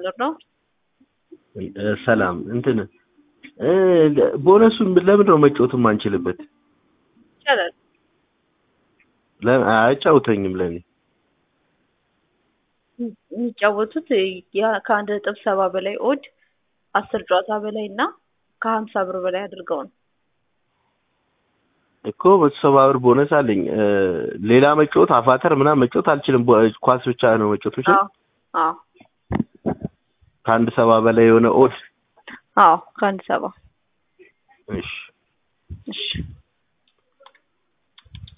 ነው። እ፣ ሰላም እንትን እ፣ ቦነሱን ለምንድን ነው መጫወት የማንችልበት? ይቻላል። ለ- አያጫውተኝም ለኔ የሚጫወቱት ያ- ከአንድ ነጥብ ሰባ በላይ ኦድ አስር ጨዋታ በላይ እና ከሀምሳ ብር በላይ አድርገው ነው። እኮ መቶ ሰባ ብር ቦነስ አለኝ። እ፣ ሌላ መጫወት አፋተር ምናምን መጫወት አልችልም። ቦ- ኳስ ብቻ ነው መጫወት ብቻ አዎ አዎ ከአንድ ሰባ በላይ የሆነ ኦድ አዎ ከአንድ ሰባ እሺ እሺ